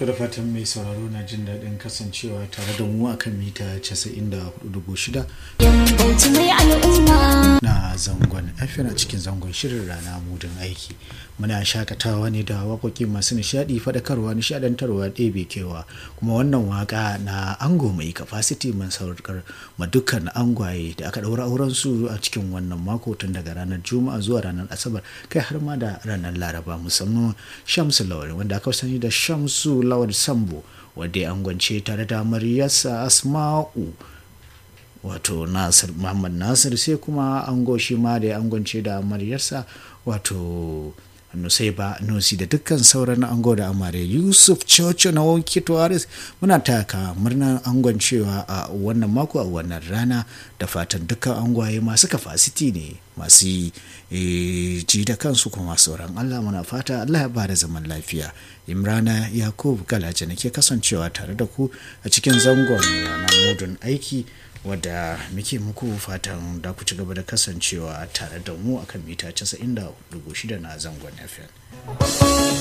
To da fatan mai sauraro na jin daɗin kasancewa tare da mu akan mita 94.6 Bauchi mai al'umma. na zangon FM a cikin zangon shirin rana mudin aiki. Muna shakatawa ne da waƙoƙi masu nishaɗi faɗakarwa nishaɗantarwa ɗebe kewa kuma wannan waƙa na ango mai capacity mun saukar ma dukkan angwaye da aka ɗaura auren su a cikin wannan mako tun daga ranar juma'a zuwa ranar asabar kai har ma da ranar laraba musamman shamsu lawal wanda aka sani da shamsu lawal sambo wadda ya angwance tare da amaryarsa asma'u wato nasir muhammad nasir sai kuma ango shi ma da ya angwance da amaryarsa wato nusaiba nusi da dukkan sauran ango da amare yusuf coco na wanki tuwaris muna taka murnar angon cewa a wannan mako a wannan rana da fatan dukkan angwaye masu kafasiti ne masu eh, ji da kansu kuma sauran allah muna fata allah ya bada zaman lafiya imrana yakub galaje nake kasancewa tare da ku a cikin zangon ranar mudun aiki wadda muke muku fatan da ku ci gaba da kasancewa tare da mu akan mita 94.6 na zangon FM.